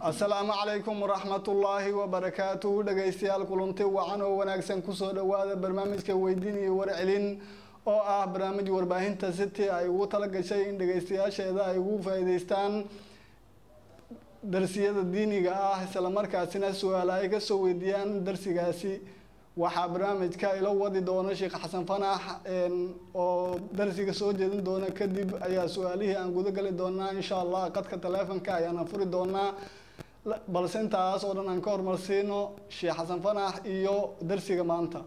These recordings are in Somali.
asalaamu calaykum waraxmatullaahi wabarakaatuhu dhegaystayaal kulanti wacan oo wanaagsan kusoo dhowaada barnaamijka weydiin iyo warcelin oo ah barnaamij warbaahinta city ay ugu tala gashay in dhegaystayaasheeda ay ugu faa'iideystaan darsiyada diiniga ah islamarkaasina su-aal ay kasoo weydiiyaan darsigaasi waxaa barnaamijka ila wadi doona sheekh xasan fanax oo darsiga soo jeedin doona kadib ayaa su-aalihii aan guda gali doonaa insha allah qadka taleefonka ayaana furi doonaa balse intaas oo dhan aan ka hormarsiino sheekh xasan fanax iyo darsiga maanta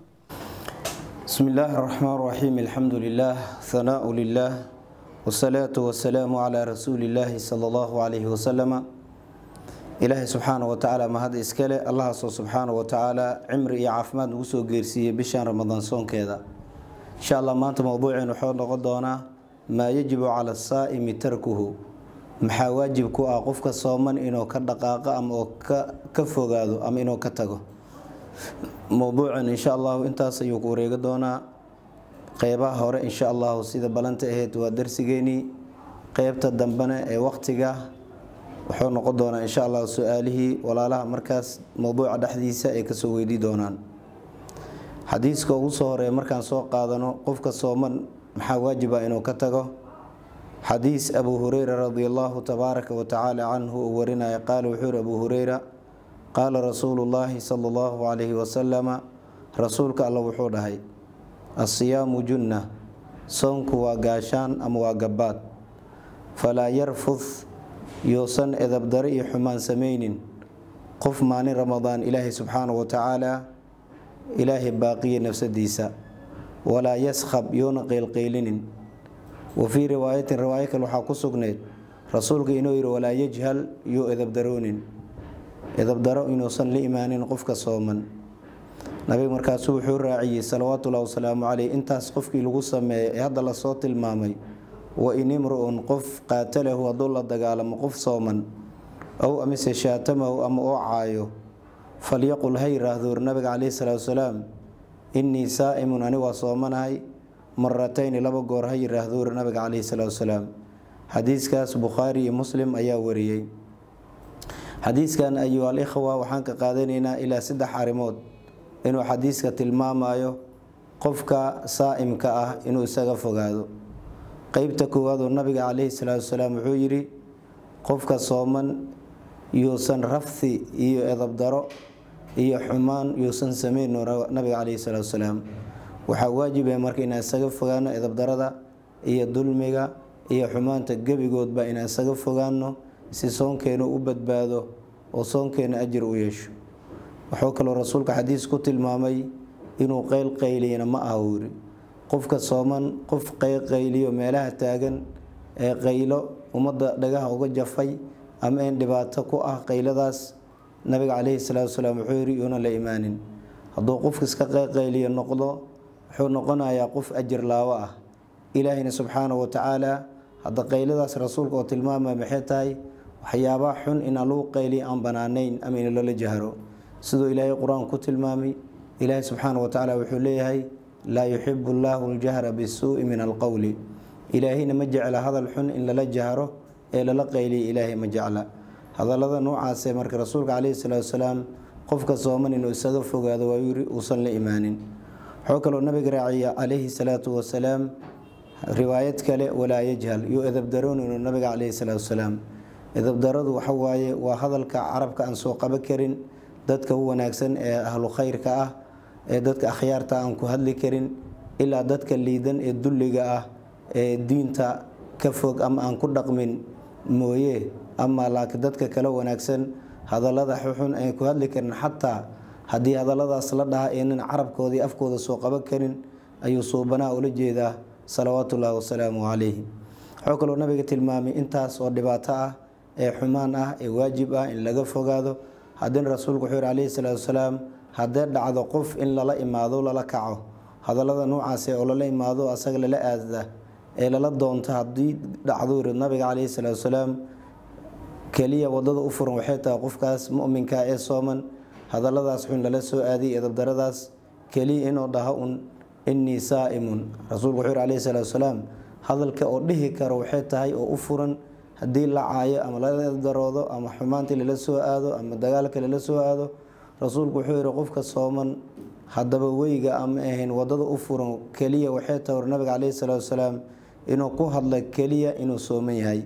بسم الله الرحمن الرحيم الحمد لله ثناء لله والصلاة والسلام على رسول الله صلى الله عليه وسلم ilaahay subxaana wa tacaala mahad iskale allahaasoo subxaana wa tacaala cimri iyo caafimaad nagu soo geersiiyey bishan ramadaan soonkeeda insha allah maanta mowduuceen wuxuu noqon doonaa maa yajibu cala asaa'imi tarkuhu maxaa waajib ku ah qofka sooman inuu ka dhaqaaqo ama oo ka fogaado ama inuu ka tago mowduucan insha allahu intaas ayuu ku wareegi doonaa qeybaha hore insha allahu sida balanta ahayd waa darsigeenii qeybta dambena ee waqtiga wuxuu noqon doonaa insha allah su-aalihii walaalaha markaas mowduuca dhexdiisa ay kasoo weydii doonaan xadiiska ugu soo horeeya markaan soo qaadano qofka sooman maxaa waajiba inuu ka tago xadiis abu hureyra radi allahu tabaaraka wa tacaala canhu uu warinaya qaala wuxuu yihi abu hureyra qaala rasuulu llaahi sala allahu calayhi wasalama rasuulka alla wuxuu dhahay asiyaamu junna soonku waa gaashaan ama waa gabaad falaa yarfud yousan edabdaro iyo xumaan samaynin qof maalin ramadaan ilaahay subxaana wa tacaala ilaahay baaqiya nafsadiisa walaa yaskhab yoona qeylqeylinin wa fii riwaayatin riwaayo kale waxaa ku sugneyd rasuulka inuu yihi walaa yajhal yoo edabdaroonin edabdaro inuusan la imaanin qofka sooman nabiga markaasu wuxuu raaciyey salawaatullahi wasalaamu caleyh intaas qofkii lagu sameeya ee hadda lasoo tilmaamay wa in imru-un qof qaatalahu hadduu la dagaalamo qof sooman ow amise shaatamahu ama oo caayo falyaqul ha yiraahdoor nabiga caleyhi salaatu wasalaam innii saa'imun ani waa soomanahay maratayni laba goor ha yiraahdoor nabiga caleyhi salaatu wasalaam xadiiskaas bukhaari iyo muslim ayaa wariyey xadiiskan ayuha alikhwa waxaan ka qaadanaynaa ilaa saddex arrimood inuu xadiiska tilmaamayo qofka saa'imka ah inuu isaga fogaado qeybta koowaad oo nabiga caleyhi salaatu wasalaam wuxuu yidhi qofka sooman yuusan rafthi iyo edabdaro iyo xumaan yuusan sameyn nabiga caleyhi salaatu wasalaam waxaa waajiba marka inaan isaga fogaano edabdarada iyo dulmiga iyo xumaanta gebigoodba inaan isaga fogaano si soonkeenu u badbaado oo soonkeena ajir u yeesho wuxuu kaloo rasuulka xadiis ku tilmaamay inuu qeyl qayliyana ma aha uu yiri qofka sooman qof qeyqayliyo meelaha taagan ee qaylo ummadda dhagaha uga jafay ama een dhibaato ku ah qayladaas nabiga caleyhi salaatu wasalaam wuxuu yidhi yuuna la imaanin hadduu qofka iska qeyqayliyo noqdo wuxuu noqonayaa qof ajir laawo ah ilaahayna subxaana wa tacaala hadda qayladaas rasuulka oo tilmaamaya maxay tahay waxyaabaha xun inaan lagu qayliya aan banaanayn ama in lala jahro siduu ilaahay qur-aan ku tilmaamay ilaahay subxaana wa tacaala wuxuu leeyahay laa yuxibu llaahu ljahra bisuu'i min alqowli ilaahayna ma jecla hadal xun in lala jahro ee lala qayliya ilaahay ma jecla hadallada noocaasee marka rasuulka caleyhi salaatu wasalaam qofka sooman inuu isaga fogaado waa yiri uusan la imaanin wuxuu kaloo nabiga raaciya calayhi salaatu wasalaam riwaayad kale walaa yajhal yo edabdaroon inuu nabiga caleyhi salaatu wasalaam edabdaradu waxa waaye waa hadalka carabka aan soo qaba karin dadka u wanaagsan ee ahlu khayrka ah ee dadka akhyaarta aan ku hadli karin ilaa dadka liidan ee dulliga ah ee diinta ka fog ama aan ku dhaqmin mooye ama laakiin dadka kale wanaagsan hadallada xuxun aan ku hadli karin xataa haddii hadalladaas la dhaha eenan carabkoodii afkooda soo qaban karin ayuu suubanaa ula jeedaa salawaatullaahi wasalaamu calayhi wuxuu kaloo nabiga tilmaamay intaas oo dhibaato ah ee xumaan ah ee waajib ah in laga fogaado haddina rasuulku wuxuu yihi calayhi salaatu wasalaam haddee dhacdo qof in lala imaado lala kaco hadallada noocaase oo lala imaado asaga lala aadda ee lala doonto haddii dhacdo yiri nabiga caleyhi salaatu wasalaam keliya wadada u furan waxay tahay qofkaas muminka ee sooman hadalladaas xun lala soo aadiy edabdaradaas keliya inuu dhaho un innii saa'imun rasuulku wuxuu yihi calayhi salaatu wasalaam hadalka oo dhihi karo waxay tahay oo u furan haddii la caayo ama la daroodo ama xumaantii lala soo aado ama dagaalka lala soo aado rasuulku wuxuu yihi qofka sooman haddaba weyga ama ahayn wadada u furan keliya waxay tawar nabiga caleyhi salaatu wasalaam inuu ku hadla keliya inuu sooman yahay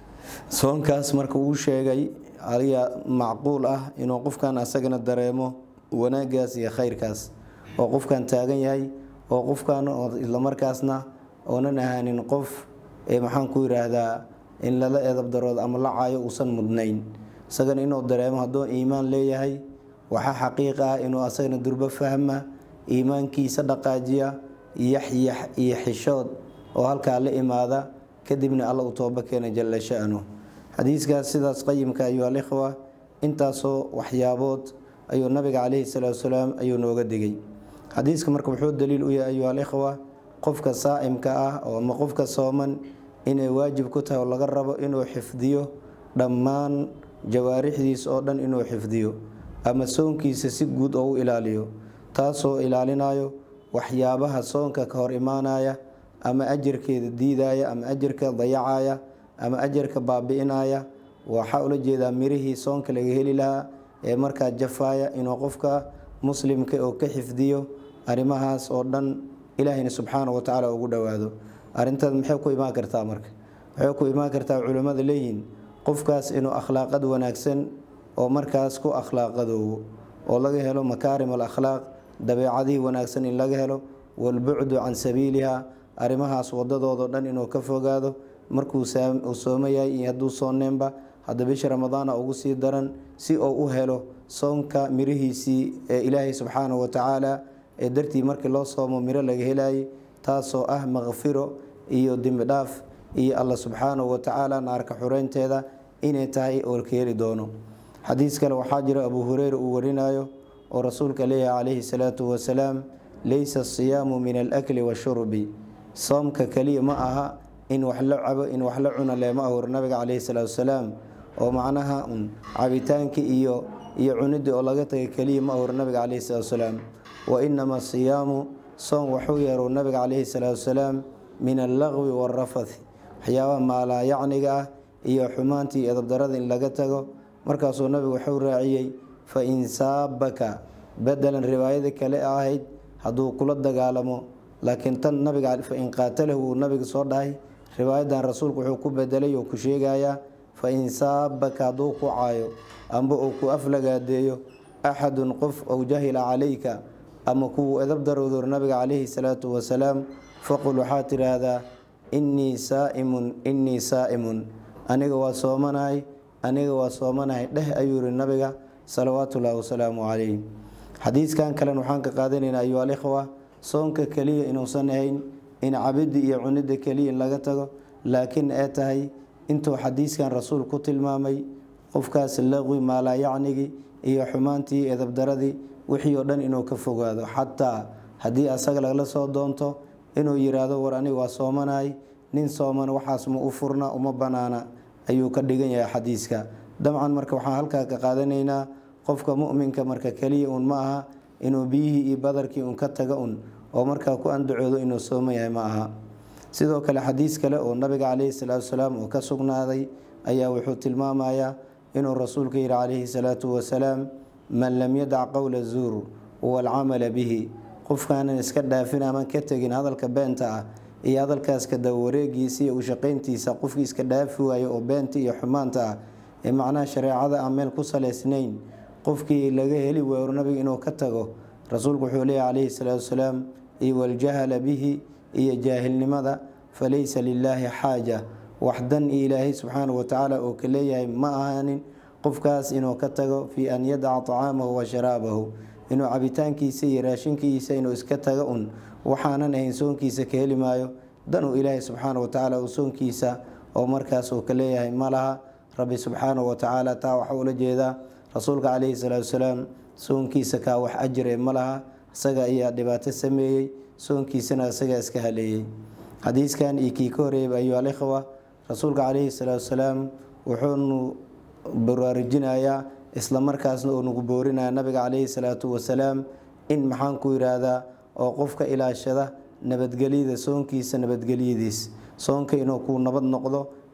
soonkaas marka uu sheegay ayaa macquul ah inuu qofkan asagana dareemo wanaagaas iyo khayrkaas oo qofkan taagan yahay oo qofkan islamarkaasna oonan ahaanin qof maxaan ku yiraahdaa in lala edabdaroodo ama la caayo uusan mudnayn isagana inuu dareemo hadduu iimaan leeyahay waxaa xaqiiqa ah inuu asagana durbo fahma iimaankiisa dhaqaajiya yaxyax iyo xishood oo halkaa la imaada kadibna alla u tooba keena jalla sha'nu xadiiskaas sidaas qayimka ayuu alikhwa intaasoo waxyaabood ayuu nabiga caleyhi salaatu wasalaam ayuu nooga digay xadiiska marka wuxuu daliil u yahay ayuu alikhwa qofka saa'imka ah oo ama qofka sooman inay waajib ku tahay oo laga rabo inuu xifdiyo dhammaan jawaarixdiis oo dhan inuu xifdiyo ama soonkiisa si guud oo u ilaaliyo taasoo ilaalinayo waxyaabaha soonka ka hor imaanaya ama ajarkeeda diidaya ama ajarka dayacaya ama ajarka baabi-inaya waxaa ula jeedaa mirihii soonka laga heli lahaa ee markaa jafaaya inuu qofka muslimka oo ka xifdiyo arrimahaas oo dhan ilaahayna subxaana wa tacaala ugu dhowaado arrintaas maxay ku imaan kartaa marka waxay ku imaan kartaa culimmada leeyihiin qofkaas inuu akhlaaqad wanaagsan oo markaas ku akhlaaqadoowo oo laga helo makaarim al akhlaaq dabeecadihii wanaagsan in laga helo walbucdu can sabiiliha arrimahaas wadadoodo dhan inuu ka fogaado markuu soomo yahay iyo hadduu soonneenba hadda bisha ramadaana ugu sii daran si uu u helo soonka mirihiisii ee ilaahay subxaanahu wa tacaala ee dartii markii loo soomo miro laga helayay taasoo ah makfiro iyo dembidhaaf iyo alla subxaanahu wa tacaala naarka xureynteeda inay tahay oo ka heli doono xadiis kale waxaa jira abuu hureyra uu warinayo oo rasuulka leeyahay calayhi salaatu wasalaam leysa asiyaamu min alakli washurbi soomka keliya ma aha in wax la cabo in wax la cuno leema ahur nabiga caleyhi salaatu wasalaam oo macnaha un cabitaankii iyo iyo cunidii oo laga tagay keliya ma ahur nabiga caleyhi salaatu wasalaam wa inama asiyaamu soom waxuu yeeru nabiga caleyhi salaatu wasalaam min allaqwi waalrafathi waxyaabaha maalaayacniga ah iyo xumaantii edabdarada in laga tago markaasuu nabigu wuxuu raaciyey fa in saabaka bedelan riwaayada kale ahayd hadduu kula dagaalamo laakiin tan nabiga fa in qaatalahu uu nabiga soo dhahay riwaayadan rasuulku wuxuu ku bedelay oo ku sheegayaa fa in saabaka hadduu ku caayo amba uu ku aflagaadeeyo axadun qof ow jahila calayka ama kuwuu edabdaroodur nabiga caleyhi salaatu wasalaam faqul waxaad tidhaahdaa innii saaimun innii saa'imun aniga waa soomanahay aniga waa soomanahay dheh ayuu yihi nabiga salawaatullaahi wasalaamu calayh xadiiskan kalen waxaan ka qaadanaynaa ayuu alikhwa soonka keliya inuusan ahayn in cabidda iyo cunidda keliya in laga tago laakiin ee tahay intuu xadiiskan rasuul ku tilmaamay qofkaas laqwi maalaayacnigii iyo xumaantii edabdaradii wixii oo dhan inuu ka fogaado xataa haddii asaga lagala soo doonto inuu yiraahdo war aniga waa soomanahay nin sooman waxaas ma u furna uma banaana ayuu ka dhigan yahay xadiiska dabcan marka waxaan halkaa ka qaadanaynaa qofka muminka marka keliya un ma aha inuu biyihii iyo badarkii un ka taga un oo markaa ku andacoodo inuu sooman yahay ma aha sidoo kale xadiis kale oo nabiga caleyhi salaatu wasalaam oo ka sugnaaday ayaa wuxuu tilmaamayaa inuu rasuulka yihi calayhi salaatu wasalaam man lam yadac qowla zuur waalcamala bihi qofkaanan iska dhaafin aman ka tegin hadalka beenta ah iyo hadalkaas kadawareegiisa iyo ushaqayntiisa qofkii iska dhaafi waayo oo beenta iyo xumaanta ah ee macnaha shareecada aan meel ku salaysnayn qofkii laga heli waayo nabiga inuu ka tago rasuulku wuxuu leeyahy calayhi salaatu wasalaam iyo waljahala bihi iyo jaahilnimada falaysa lilaahi xaaja waxdan iyo ilaahay subxaanahu watacaala oo ka leeyahay ma ahaanin qofkaas inuu ka tago fii an yadaca tacaamahu wa sharaabahu inuu cabitaankiisa iyo raashinkiisa inuu iska tago un waxaanan ahayn soonkiisa ka heli maayo danuu ilaahay subxaana watacaala uu soonkiisa oo markaas uu ka leeyahay ma laha rabbi subxaanahu watacaala taa waxaa ula jeedaa rasuulka caleyhi salaatu wasalaam soonkiisa kaa wax ajire ma laha isaga ayaa dhibaato sameeyey soonkiisana isagaa iska haleeyey xadiiskan iyo kii ka horeeyay ayuu alikhwa rasuulka caleyhi salaatu wasalaam wuxuunu baraarujinayaa isla markaasna uu nagu boorinaya nabiga caleyhi salaatu wasalaam in maxaan ku yiraahdaa oo qofka ilaashada nabadgelyada soonkiisa nabadgelyadiis soonka inuu kuu nabad noqdo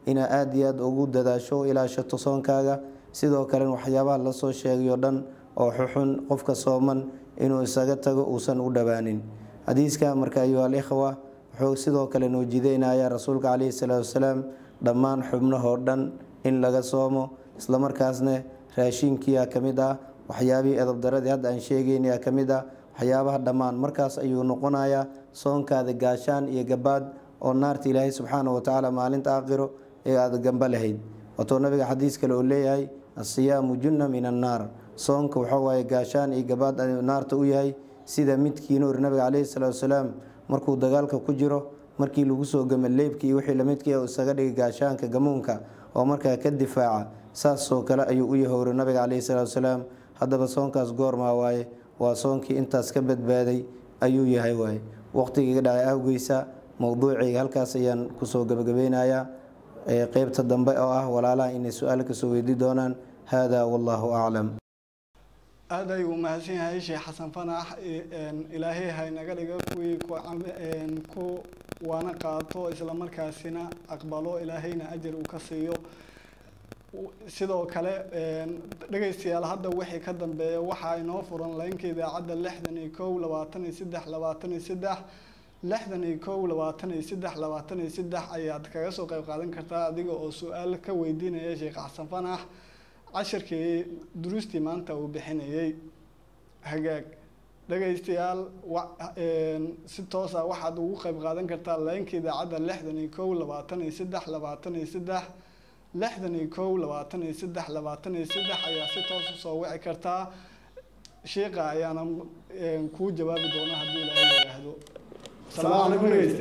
inaa aada iyo aada ugu dadaasho ilaashato soonkaaga sidoo kalena waxyaabaha lasoo sheegay oo dhan oo xuxun qofka sooman inuu isaga tago uusan u dhowaanin xadiiska marka ayuha alikhwa wuxuu sidoo kale noo jideynaya rasuulka caleyhi salaatu wasalaam dhammaan xubnahoo dhan in laga soomo islamarkaasna raashinkiia ka mid ah waxyaabihii edabdaradii hadda aan sheegayna ka mid ah waxyaabaha dhammaan markaas ayuu noqonayaa soonkaada gaashaan iyo gabaad oo naarta ilaahay subxaana watacaala maalinta aakhiro ee aada gamba lahayd watou nabiga xadiis kale oo leeyahay asiyaamu junna min annaar soonka waxaa waaye gaashaan iyo gabaad naarta u yahay sida midkiina uri nabiga caleyhi salaatu wasalaam markuu dagaalka ku jiro markii lagu soo gama leebka iyo wixii lamidkii isaga dhigay gaashaanka gamuunka oo markaa ka difaaca saasoo kale ayuu u yahowray nabiga caleyhi salaatu wasalaam haddaba soonkaas goormaa waaye waa soonkii intaas ka badbaaday ayuu yahay waaye waqtigiiga dhacay awgeysa mowduuciga halkaas ayaan kusoo gabagabeynayaa qeybta dambe oo ah walaalaha inay su-aal kasoo weydii doonaan hada wallahu aclam aada ayuu umahadsan yahay sheekh xasan fanax ilaahay haynaga dhiga kuwii ku waana qaato islamarkaasina aqbalo ilaahayna ajar uu ka siiyo sidoo kale dhegaystayaal hadda wixii ka dambeeya waxaa inoo furan laynka idaacadda lixdan iyo kow labaatan iyo saddex labaatan iyo saddex lixdan iyo kow labaatan iyo saddex labaatan iyo saddex ayaad kaga soo qayb qaadan kartaa adiga oo su-aal ka weydiinaya sheekh xasan fanax cashirkii duruustii maanta uu bixinayay hagaag dhegaystayaal si toosa waxaad ugu qayb qaadan kartaa laynka idaacadda lixdan iyo kow labaatan iyo saddex labaatan iyo saddex lixdan iyo kow labaatan iyo saddex labaatan iyo saddex ayaa si toos usoo wici kartaa sheika ayaana kuu jawaabi doona haddii ilaahay yidhaahdo asalaamu calaykum dhegeyste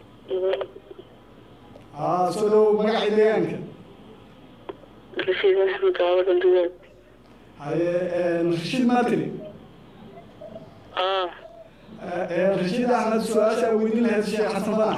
haa soo dhow magacii deegaanka rashiid axmed aawadan dugaag haye rashiid matri ah rashiid axmed su-aasha weydiin lahayd sheekh xasan fanax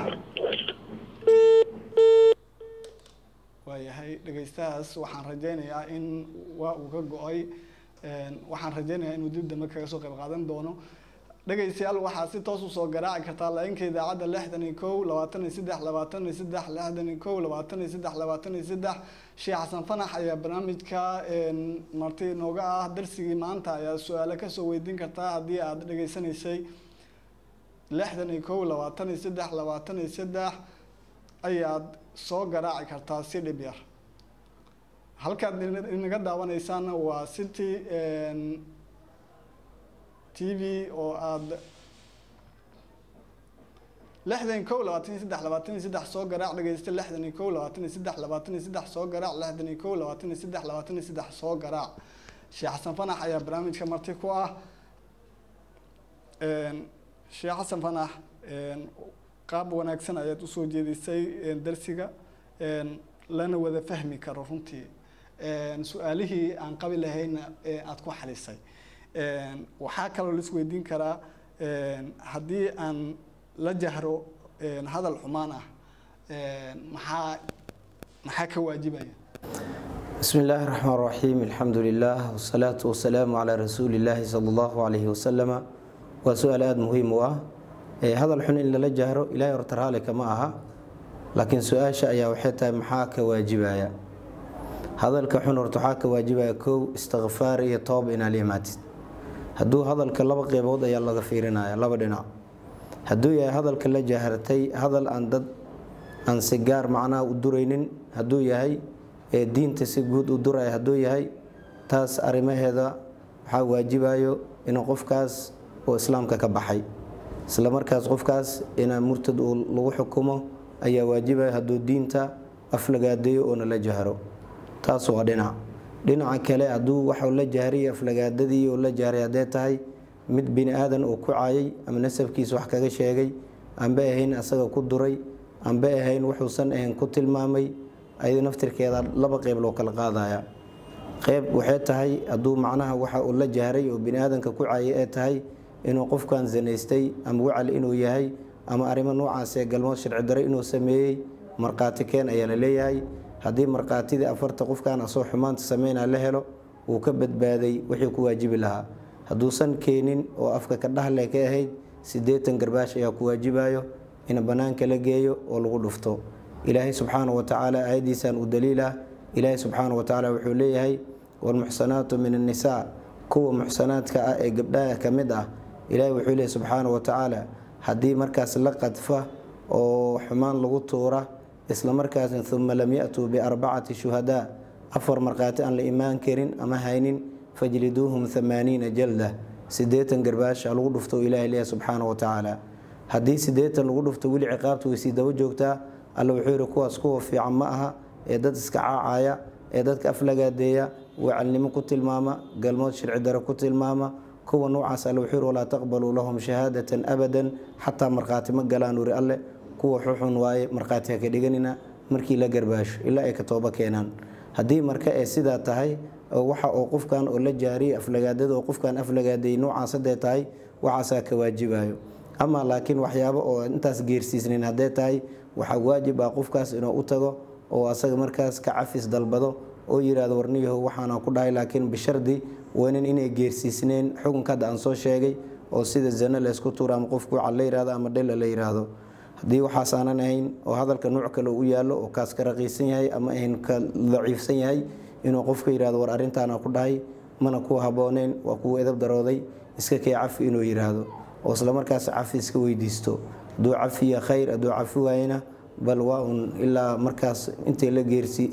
waayahay dhegeystahaas waxaan rajeynayaa in waa uu ka go-ay waxaan rajeynayaa inuu dib dambe kaga soo qayb qaadan doono dhegaystayaal waxaad si toos usoo garaaci kartaa lainka idaacadda lixdan iyo kow labaatan iyo saddex labaatan iyo saddex lixdan iyo kow labaatan iyo saddex labaatan iyo saddex sheekh xasan fanax ayaa barnaamijka marti inooga ah darsigii maanta ayaa su-aalo kasoo weydiin kartaa haddii aada dhegeysanaysay lixdan iyo kow labaatan iyo saddex labaatan iyo saddex ayaad soo garaaci kartaa si dhib yar halkaad inaga daawanaysaana waa city t v oo aada lixdan iyo kow labaatan iyo saddex labaatan iyo saddex soo garaac dhegeysta lixdan iyo kow labaatan iyo saddex labaatan iyo saddex soo garaac lixdan iyo kow labaatan iyo saddex labaatan iyo saddex soo garaac sheekh xasan fanax ayaa barnaamijka marti ku ah sheekh xasan fanax qaab wanaagsan ayaad usoo jeedisay darsiga lana wada fahmi karo runtii su-aalihii aan qabi lahayna aada ku xalisay waxaa kaloo la isweydiin karaa haddii aan la jahro hadal xumaan ah maxaa maxaa ka waajibaya bismi illaahi raxmaan raxiim alxamdu lilah wasalaatu wasalaamu calaa rasuuli illaahi sala allahu calayhi wasalama waa su-aal aada muhiim u ah hadal xun in lala jahro ilaahay horta raali kama aha laakiin su-aasha ayaa waxay tahay maxaa ka waajibaya hadalka xun horta waxaa ka waajibaya kow istikfaar iyo toob inaad imaatid hadduu hadalka laba qeybood ayaa laga fiirinaya laba dhinac hadduu yahay hadalka la jahartay hadal aan dad aan si gaar macnaha u duraynin hadduu yahay ee diinta si guud u duraya hadduu yahay taas arrimaheeda waxaa waajibayo inuu qofkaas oo islaamka ka baxay isla markaas qofkaas inaa murtad uu lagu xukumo ayaa waajibaya hadduu diinta aflagaadeeyo oona la jahro taas waa dhinac dhinaca kale hadduu waxau la jahray aflagaadadii oo la jahray haddee tahay mid bini aadan uu ku caayay ama nasabkiisa wax kaga sheegay anba ahayn asaga ku duray anba ahayn wuxuusan ahayn ku tilmaamay ayada naftirkeeda laba qeyb loo kala qaadaya qeyb waxay tahay hadduu macnaha waxa uu la jahray oo bini aadanka ku caayay ee tahay inuu qofkan zanaystay ama wacal inuu yahay ama arrimo noocaasee galmood sharci dare inuu sameeyey markhaati keen ayaa la leeyahay haddii markhaatidii afarta qofkan asoo xumaanta sameynaa la helo wuu ka badbaaday wixii ku waajibi lahaa hadduusan keenin oo afka ka dhahle ka ahayd siddeetan garbaash ayaa ku waajibayo in bannaanka la geeyo oo lagu dhufto ilaahay subxaana wa tacaala aayaddiisaan u daliilah ilaahay subxaana wa tacaala wuxuu leeyahay walmuxsanaatu min annisaa kuwa muxsanaadka ah ee gabdhaha ka mid ah ilaahay wuxuu leeyahy subxaana wa tacaala haddii markaas la qadfa oo xumaan lagu tuura isla markaasna uma lam ya-tuu biarbacati shuhadaa afar markhaati aan la imaan karin ama haynin fajliduuhum amaaniina jalda sideetan garbaasha lagu dhufto ilahay leeyahay subxaana wa tacaala haddii sideetan lagu dhufto weli ciqaabta way sii daba joogtaa alla wuxuu yihi kuwaas kuwa fiican ma aha ee dad iska caacaya ee dadka aflagaadeeya wacalnimo ku tilmaama galmood sharci daro ku tilmaama kuwa noocaas alle wuxuu yihi walaa taqbaluu lahum shahaadatan abadan xataa markhaati ma galaan uri alle kuwa xuxun waaye markhaati ha ka dhiganina markii la garbaasho ilaa ay ka tooba keenaan haddii marka ee sidaa tahay waxa oo qofkan oo la jaariyay aflagaadada oo qofkan aflagaadeeyay noocaas hadday tahay waxaasaa ka waajibayo ama laakiin waxyaabo oo intaas geersiisnayn hadday tahay waxaa waajib ah qofkaas inuu u tago oo asaga markaas ka cafis dalbado oo yirahdo warniyaho waxaana ku dhahay laakiin bishardi weynan inay geersiisneen xukunka hadda aan soo sheegay oo sida zano laysku tuuro ama qofku waca la yirahdo ama dhela la yiraahdo haddii waxaas aanan ahayn oo hadalka nuuc kale u yaallo oo kaas ka raqiisan yahay ama ahayn ka daciifsan yahay inuu qofka yirahdo war arrintaana ku dhahay mana kuwa habbooneyn waa kuwa edab darooday iska kee cafi inuu yiraahdo oo islamarkaas cafi iska weydiisto hadduu cafiya khayr hadduu cafi waayena bal waa un ilaa markaas intay la geersi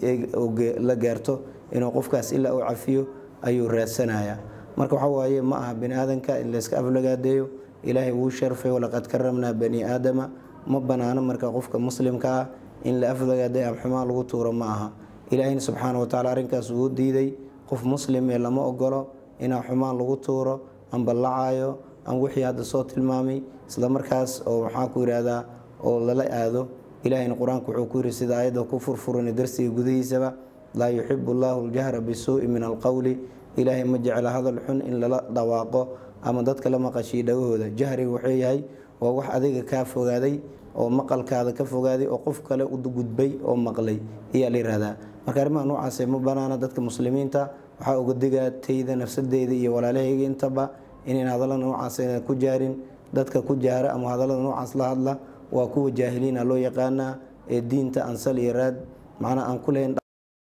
la gaarto inuu qofkaas ilaa uu cafiyo ayuu raadsanaya marka waxa waaye ma aha bani aadanka in layska aflagaadeeyo ilaahay wuu sharfay walaqad karamnaa bani aadama ma banaano marka qofka muslimka ah in la aflagaadeeyo ama xumaan lagu tuuro ma aha ilaahayna subxaana wa tacala arrinkaas wuu diiday qof muslim ee lama ogolo inaa xumaan lagu tuuro amba lacaayo ama wixii hadda soo tilmaamay islamarkaas oo maxaa ku yidhaahdaa oo lala aado ilahayna qur-aanku wuxuu ku yiri sida ayadda ku furfuran darsiga gudihiisaba laa yuxibu llaahu ljahra bisuu'i min alqowli ilaahay ma jecla hadal xun in lala dhawaaqo ama dadka la maqashiyo dhagahooda jahriga wuxuu yahay waa wax adiga kaa fogaaday oo maqalkaada ka fogaaday oo qof kale u gudbay oo maqlay ayaa la yihahdaa marka arrimaha noocaase ma banaana dadka muslimiinta waxaa uga digaa tayda nafsadeyda iyo walaalahayga intaba inayn hadallada noocaas ku jaarin dadka ku jaara ama hadallada noocaas la hadla waa kuwa jaahiliina loo yaqaanaa ee diinta ansal iyo raad macnaa aan ku lahayn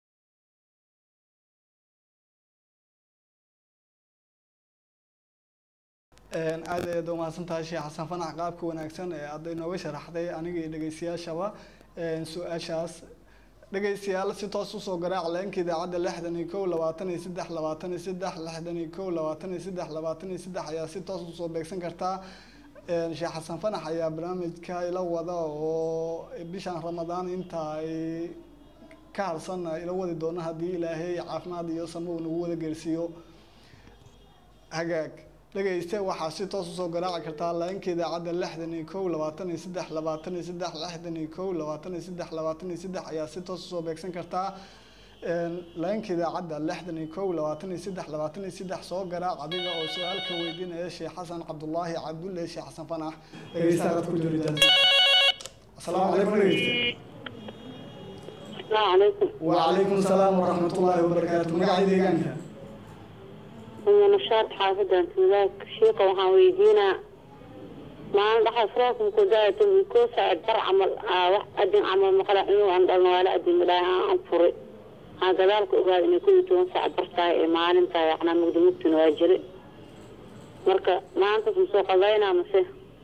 aad ayaad umahadsantahay sheekh xasan fanax qaabka wanaagsan ee aada inooga sharaxday aniga iyo dhegeystayaashaba su-aashaas dhegeystayaal si toos usoo garaac leenka idaacadda lixdan iyo kow labaatan iyo saddex labaatan iyo saddex lixdan iyo kow labaatan iyo saddex labaatan iyo saddex ayaa si toos usoo beegsan kartaa sheekh xasan fanax ayaa barnaamijka ila wada oo bishan ramadaan inta ay ka harsan ila wadi doono haddii ilaahay caafimaad iyo samo uu nagu wada geersiiyo hagaag dhegeyste waxaa si toos usoo garaaci kartaa laainka idaacadda lixdan iyo kow labaatan iyo saddex labaatan iyo saddex lixdan iyo kow labaatan iyo saddex labaatan iyo saddex ayaa si toos usoo beegsan kartaa laainka idaacadda lixdan iyo kow labaatan iyo saddex labaatan iyo saddex soo garaac adiga oo su-aalka weydiinaya sheekh xasan cabdullaahi cabdulle sheekh xasan fanax dhegeystaad ku jira asalaamu calaykum dhegeyste السلام عليكم وعليكم السلام ورحمة الله وبركاته مقاعد deegaanka هو نشاط حافظة ذاك شيخة وحان ويدينا ما عند حفراكم كداية الكوسة أجر عمل آه واحد أدين عمل مقلع إنه عند ولا أدين ملاها أنفري هذا ذلك أقول إن كل تونسة عبرتها ما علمتها يعني مقدمت نواجري مركا ما أنت في سوق الله مسيح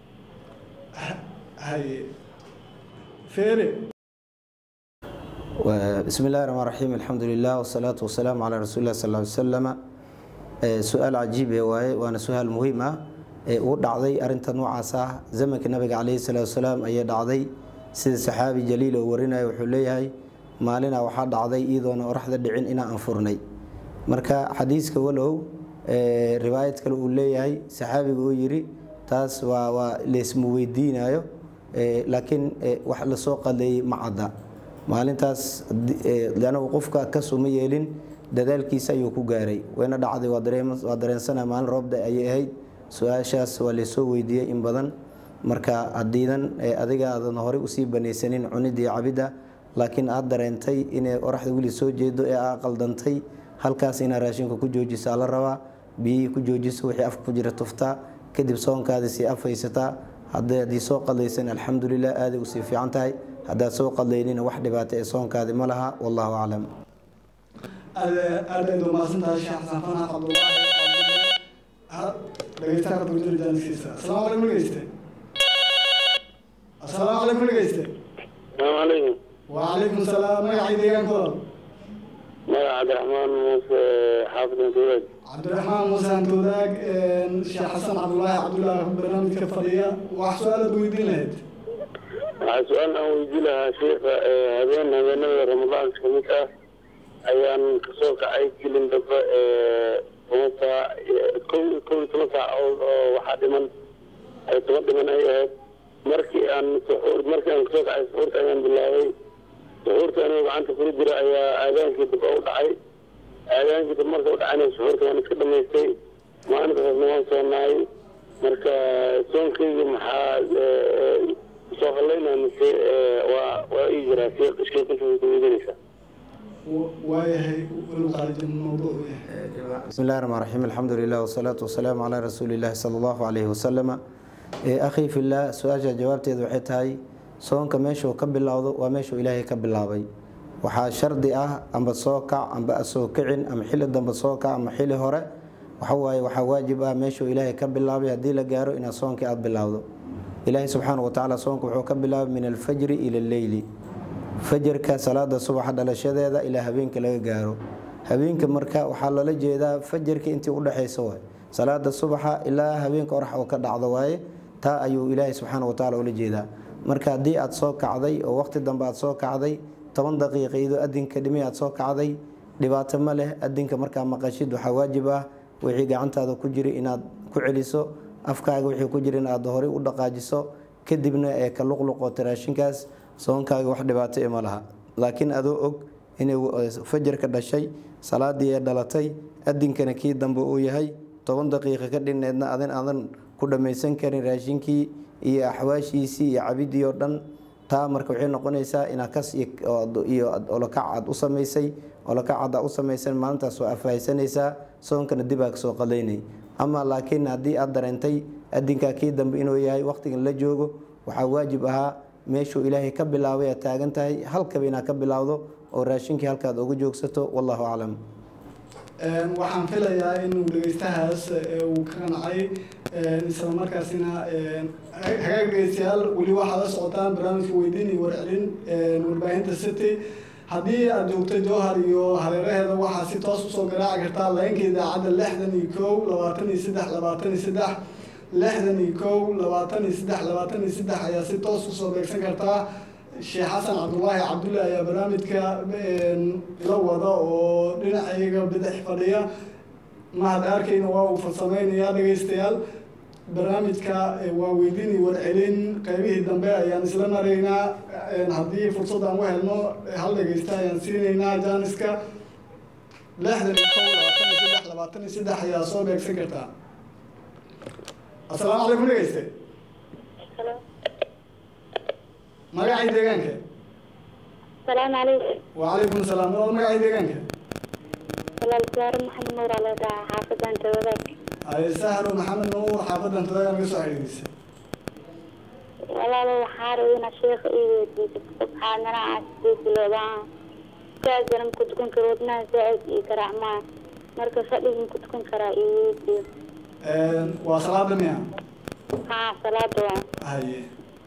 haye feere بسم الله الرحمن الرحيم الحمد لله والصلاة والسلام على رسول الله صلى الله عليه وسلم su-aal cajiibe waaye waana su-aal muhiim ah ee uu dhacday arinta noocaas ah zamanka nabiga caleyhi salaatu wasalaam ayay dhacday sida saxaabi jaliil oo warinaya wuxuu leeyahay maalina waxaa dhacday iyadoona oraxda dhicin inaa anfurnay marka xadiiska walow riwaayad kale uu leeyahay saxaabiga uu yiri taas waa waa leysma weydiinayo laakiin wax lasoo qadeeyey ma cadda maalintaas anagu qofka kasuma yeelin dadaalkiisa ayuu ku gaaray wayna dhacday waa dareensana maalin roobda ayay ahayd su-aashaas waa laysoo weydiiyey in badan marka hadiidan adiga aadan horey usii banaysanin cunidii cabidda laakiin aad dareentay inay oraxda weli soo jeedo ee aa qaldantay halkaas inaa raashinka ku joojisaa la rabaa biyihii ku joojiso wixii afka ku jira tuftaa kadib soonkaadii sii afhaysataa haddii soo qadaysan alxamdulilah aaday usii fiican tahay haddaad soo qadlaynina wax dhibaato ee soonkaadi ma laha wallahu aclam aad aad aad umahadsantahay sheekh xasan fanax cabdullaahi dhegeystaha ka turjuri jaaniskiisa asalaamu calaykum dhegeyste asalaamu calaykum dhegeyste السلام عليكم وعليكم السلام magacii deegaanka walaal مدح عبد الرحمن موسى حافظ انتواج cabdiraxmaan muuse antoodaag sheekh xasan cabdullaahi cabdullaahi barnaamijka fadhiya wax su-aalaad weydiin lahayd waxaa su-aal aan weydii lahaa sheekha ee habeen habeenada ramadaanka ka mid ah ayaan kasoo kacay gelin dambe ee toban saac kow kow iyo toban saac oo oo waxaa dhiman ay toban dhiman ay ahayd markii aan suxuur markii aan kasoo kacay suxuurta ayaan bilaabay suxuurta anigoo gacanta kula jira ayaa aadaankii dambe u dhacay aadaankii dambe marka u dhacayna suxuurta waan iska dhamaystay maalintaasna waan soonaay marka soonkayga maxaa ee, soo halaynaa mise ee, waa waa ii jiraa sheekh sheekh inta way kuweydiinaysaa waayahay welu qaalijin mawduuc u yahay بسم الله الرحمن الرحيم الحمد لله والصلاة والسلام على رسول الله صلى الله عليه وسلم ee akhi fillah su-aasha jawaabteedu waxay tahay soonka meeshuu ka bilowdo waa meeshuu ilaahay ka bilaabay waxaa shardi ah amba soo kac amba asoo kicin ama xili dambe soo kac ama xili hore waxawaaye waxaa waajib ah meeshuu ilaahay ka bilaabay haddii la gaaro inaad soonkii aada bilowdo ilaahay subxaana wa tacaala soonka wuxuu ka bilaabay min alfajri ila alleyli fajarka salaada subaxa dhalashadeeda ilaa habeenka laga gaaro habeenka marka waxaa loola jeedaa fajarka intii udhexaysa waay salaada subaxa ilaa habeenka orax oo ka dhacdo waaye taa ayuu ilaahay subxaana watacaala ula jeedaa marka haddii aad soo kacday oo waqti dambe aad soo kacday toban daqiiqa iyadoo adinka dhimi aad soo kacday dhibaato ma leh adinka markaa maqashid waxaa waajib ah wixii gacantaada ku jira inaad ku celiso afkaaga wixii ku jira inaad horey u dhaqaajiso kadibna ee ka luqluqoota raashinkaas soonkaaga wax dhibaato e ma laha laakiin adoo og inay fajarka dhashay salaadii ee dhalatay adinkana kii dambe uu yahay toban daqiiqa ka dhineedna adin aadan ku dhammaysan karin raashinkii iyo axwaashiisii iyo cabidii oo dhan taa marka waxay noqonaysaa inaad kas iyo olokac aad u samaysay olokac aad u samaysan maalintaas waa afahaysanaysaa soonkana dib aa kasoo qadaynay ama laakiin haddii aad dareentay adinkaa kii dambe inuu yahay waqtigan la joogo waxaa waajib ahaa meeshuu ilaahay ka bilaabay aad taagan tahay halkaba inaad ka bilaawdo oo raashinkii halkaad uga joogsato wallahu aclam waxaan filayaa inuu dhegeystahaas uu ka qancay isla markaasina hagaag dhegeystayaal weli waxaad la socotaan barnaamijka weydiin iyo warcelin warbaahinta city haddii aad joogto jowhar iyo hareeraheeda waxaa si toos usoo garaaci kartaa laynka idaacadda lixdan iyo kow labaatan iyo saddex labaatan iyo saddex lixdan iyo kow labaatan iyo saddex labaatan iyo saddex ayaa si toos usoo beegsan kartaa sheekh xasan cabdullaahi cabdulle ayaa barnaamijka ila wada oo dhinacayga bidix fadhiya mahad arkayna waa uu farsamaynayaa dhegeystayaal barnaamijka waa weydiin iyo warcelin qeybihii dambe ayaan isla maraynaa haddii fursad aan u helno hal dhegeysta ayaan siinaynaa jaaniska lixdan iyo kow labaatan iyo saddex labaatan iyo saddex ayaa soo beegsan kartaa asalaamu calaykum dhegeyste magacii deegaanka asalaamu calaykum wacalaykum asalaam walaal magacii deegaanka walaal saaro maxamed nuur aa leedaha xaafadan tawadaag ay sahro maxamed nuur xaafadan tadaga naga soo xiriirisa walaalo waxaa rabay inaad sheekha ii weydiiso subxaanana aan sidee bilowdaan saasana maku tukan karo wadnaha zaaid ii garaacmaa marka fadhiga maku tukan karaa ii weydiiyo waa salaada miya haa salaada waa haye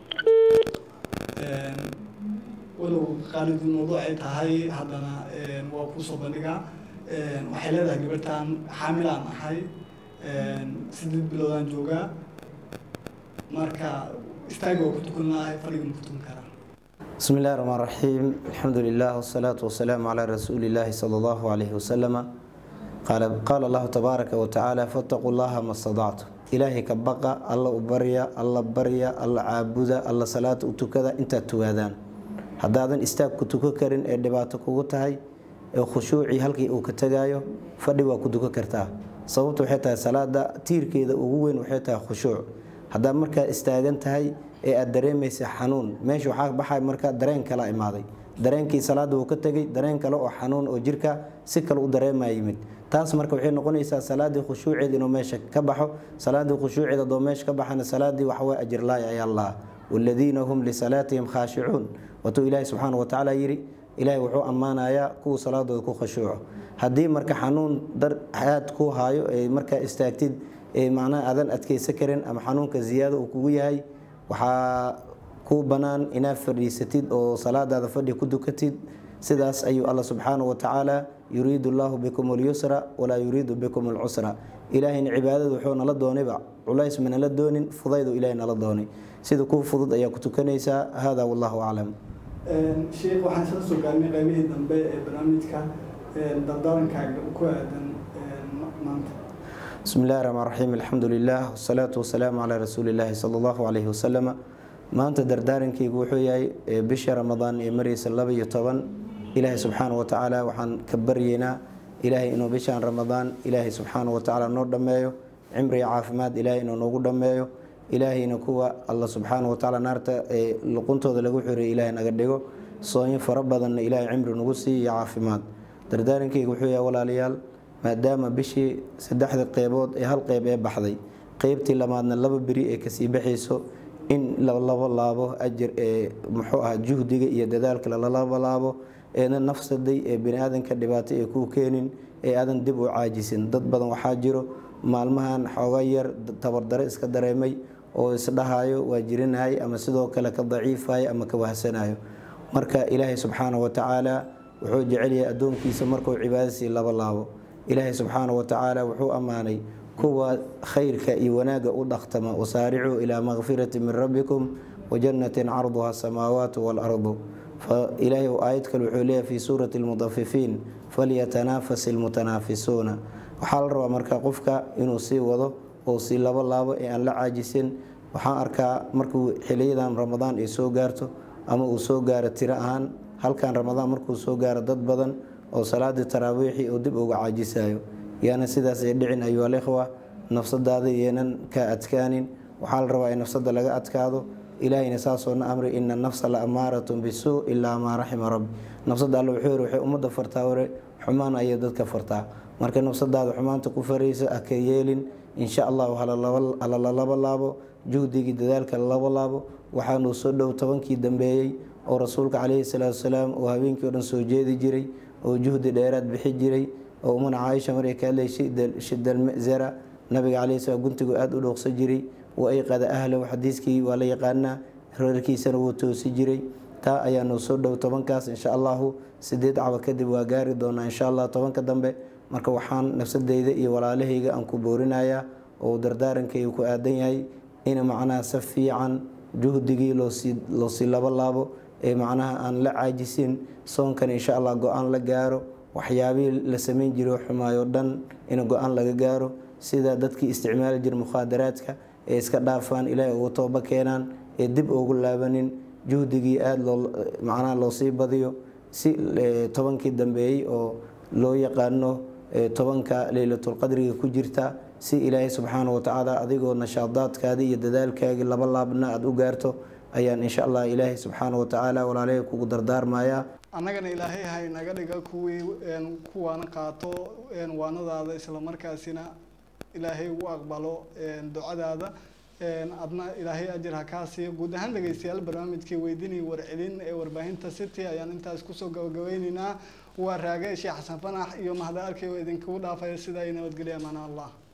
walow qaalid mawduuc ay tahay haddana waa kuusoo bandhigaa waxay leedahay gabartan xaamilaan ahay sideed biloodaan joogaa marka istaaga waa ku tukan lahay fadhiga ma ku tukan karaa بسم الله الرحمن الرحيم الحمد لله والصلاة والسلام على رسول الله صلى الله عليه وسلم قال قال الله تبارك وتعالى فاتقوا الله ما استطعتم إلهي كبقى الله بريا الله بريا الله عابدا الله صلاة وتكذا انت توادان haddaadan istaag ku tuko karin ee dhibaato kugu tahay ee khushuucii halkii uu ka tagaayo fadhi waa ku tuko kartaa sababtu waxay tahay salaada tiirkeeda ugu weyn waxay tahay khushuuc haddaad markaa istaagan tahay ee aad dareemaysa xanuun meesha waxaa baxay markaa dareen kala imaaday dareenkii salaada uu ka tegay dareen kale oo xanuun oo jirka si kale u dareemaya yimid taas marka waxay noqonaysaa salaadii khushuuceeda inuu meesha ka baxo salaadii khushuuceeda doo meesha ka baxana salaadii waxaway ajirlaay ayaa lahaa waladiina hum lisalaatihim khaashicuun watuu ilaahi subxaana watacaala yidhi ilaahay wuxuu ammaanayaa kuwa salaadooda ku khashuuco haddii marka xanuun dar aad ku haayo ee markaa istaagtid ee macnaha aadan adkeysan karin ama xanuunka ziyaado uu kugu yahay waxaa ku bannaan inaad fadhiisatid oo salaadaada fadhi ku dukatid sidaas ayuu alla subxaana watacaala yuriidu allaahu bikum alyusra walaa yuriidu bikum alcusra ilaahayna cibaadada wuxuu nala doonayba culays manala doonin fudaydu ilahay nala doonay sida kuwa fudud ayaa ku tukanaysaa hada wallahu aclam sheekh waxaan isla soo gaarnay qaybihii dambe ee barnaamijka dardarankaaga ku aadan maanta bismi illahi raxmaan raxiim alxamdu lilah wasalaatu wasalaamu calaa rasuuli illaahi sala allahu calayhi wasalama maanta dardaarankaygu wuxuu yahay bisha ramadaan ee mareysa laba iyo toban ilaahay subxaana watacaala waxaan ka baryeynaa ilaahay inuu bishaan ramadaan ilaahay subxaana watacaala noo dhammeeyo cimri iyo caafimaad ilaahay inuu noogu dhammeeyo ilaahayna kuwa alla subxaana watacaala naarta ee luquntooda lagu xiriyo ilaahay naga dhigo soonyo fara badanna ilaahay cimri nagu siiyo iyo caafimaad dardaarankayga wuxuu yahay walaalayaal maadaama bishii saddexda qeybood ee hal qeyb ee baxday qeybtii lamaadna laba beri ee kasii baxayso in lalaba laabo ajir ee muxuu ah juhdiga iyo dadaalka lalaba laabo eena nafsaday ee bani-aadanka dhibaato ee kuu keenin ee aadan dib u caajisin dad badan waxaa jiro maalmahan xooga yar tabardare iska dareemay oo isdhahayo waa jirinahay ama sidoo kale ka daciifayo ama ka wahsanayo marka ilaahay subxaana watacaala wuxuu jecelyahay addoonkiisa markuu cibaadasii laba laabo ilaahay subxaana watacaala wuxuu ammaanay kuwa khayrka iyo wanaagga u dhaqtama wasaaricuu ilaa makfirati min rabbikum wajannatin carduha asamaawaatu waalardu ilaahay aayad kale wuxuu leeyahay fii suurati lmudafifiin falyatanafas ilmutanaafisuuna waxaa la rabaa marka qofka inuu sii wado oo sii labo laabo ee aan la caajisin waxaan arkaa markuu xiliyadan ramadaan ay soo gaarto ama uu soo gaaro tiro ahaan halkan ramadaan markuu soo gaaro dad badan oo salaadii taraawiixii uu dib uga caajisayo yaana sidaas ay dhicin ayuha alikhwa nafsadaada yeenan ka adkaanin waxaa la rabaa in nafsada laga adkaado ilaahayna saasoo na amri ina nafsa la amaaratun bisuu ilaa maa raxima rabbi nafsada alle wuxuu yiri waxay ummadda fartaa hore xumaan ayay dadka fartaa marka nafsadaada xumaanta ku faraysa ha ka yeelin insha allahu hala lalaba laabo juhdigii dadaalka lalaba laabo waxaanuu soo dhow tobankii dambeeyey oo rasuulka caleyhi salaatu wasalaam oo habeenkii o dhan soo jeedi jiray oo juhdi dheeraad bixi jiray oo umana caaisha markay ka hadlay shidalmazara nabiga caleyhi salaam guntigu aada u dhooqsan jiray wa ayqada ahlahu xadiiskii waa la yaqaanaa reerkiisana wuu toosi jiray taa ayaanu soo dhow tobankaas insha allahu sideed caba kadib waa gaari doonaa insha allah tobanka dambe marka waxaan nafsadeyda iyo walaalahayga aan ku boorinayaa oo dardaarankayga ku aadan yahay in macnaha si fiican juhdigii loosii laba laabo ee macnaha aan la caajisin soonkan insha allah go-aan la gaaro waxyaabihii la sameyn jiray xumaayo dhan in go-aan laga gaaro sida dadkii isticmaali jira mukhaadaraadka ee iska dhaafaan ilaahay ugu tooba keenaan ee dib ugu laabanin juhdigii aada loo macnaha loosii badiyo si tobankii dambeeyey oo loo yaqaano tobanka leylatulqadriga ku jirta si ilaahay subxaana watacaala adigoo nashaadaadkaadii iyo dadaalkaagii laba laabna aada u gaarto ayaan insha allah ilaahay subxaana watacaala walaalahay kugu dardaarmayaa annagana ilaahay hay naga dhiga kuwii kuwaana qaato waanadaada islamarkaasina ilaahay u aqbalo ducadaada adna ilaahay ajir ha kaa siiyo guud ahaan dhegeystayaal barnaamijkii weydiinaya warcelin ee warbaahinta city ayaan intaas kusoo gabagabeyneynaa waa raage sheekh xasan fanax iyo mahda arkay oo idinkugu dhaafaya sidaa iyo nabadgelya amaana allah